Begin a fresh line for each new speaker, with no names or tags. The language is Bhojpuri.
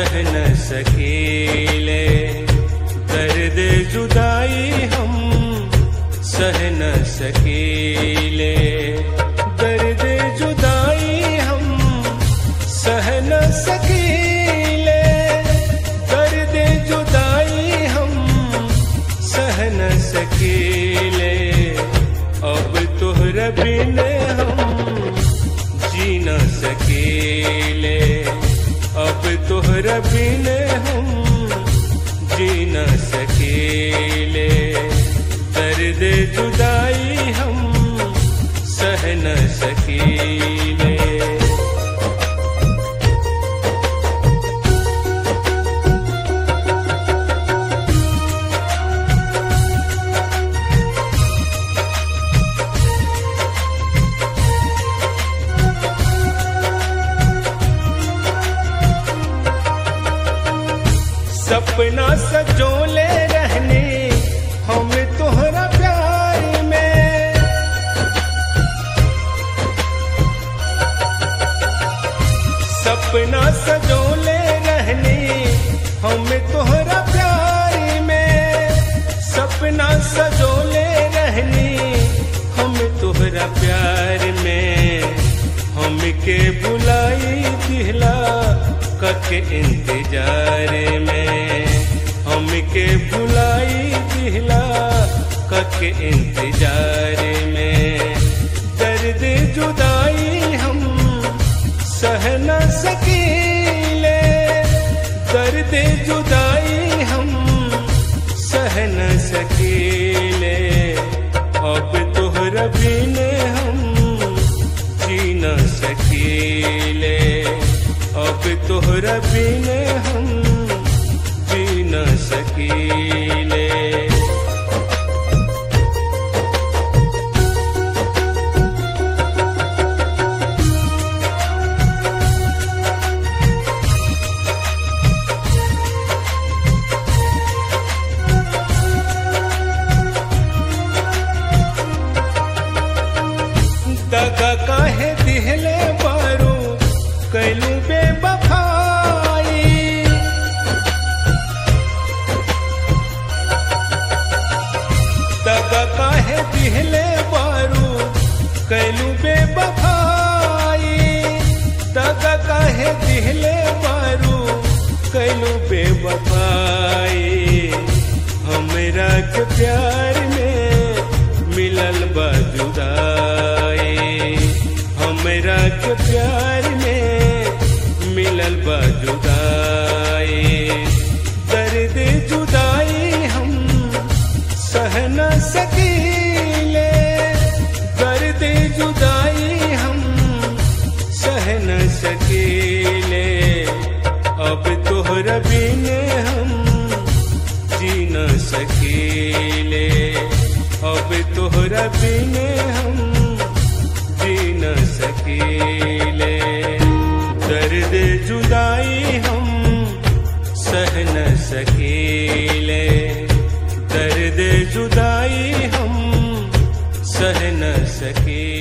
सह न सकीले दर्द जुदाई हम सह न सकीले दर्द जुदाई हम सह न सकीले दर्द जुदाई हम सह न सकीले अब तोहरा बिन हम जी न सकीले अब तोहरा बिन हम जी न सकीले दर्द जुदाई हम सह न सकीले सपना सजोले रहने हम तोहरा प्यार में सपना सजोले रहने हम तोहरा प्यार में सपना सजोले रहने हम तोहरा प्यार में हमके बुलाई दिहला कके इंतजार में हमके बुलाई दिहला कके इंतजार में दर्द जुदाई हम सह न सकीले दर्द जुदाई हम सह न सकीले अब तोहरा बिन हम जी न सकीले अब तोहरा बिन हम जी न सकीले दगा काहे दिहले बारू कैलू बेबफाई दगा काहे दिहले बारू कैलू बेबफाई दगा काहे दिहले बारू कैलू बेबफाई हमरा के प्यार में मिलल बा जुदाई हमरा के प्यार में मिलल बा जुदाई दर्द जुदाई हम सह न सकीले दर्द जुदाई हम सह न सकीले अब तोहरा बिन हम जी न सकीले अब तोहरा बिन हम जी न सकीले दर्द जुदाई हम सह न सकीले दर्द जुदाई हम सह न सकीले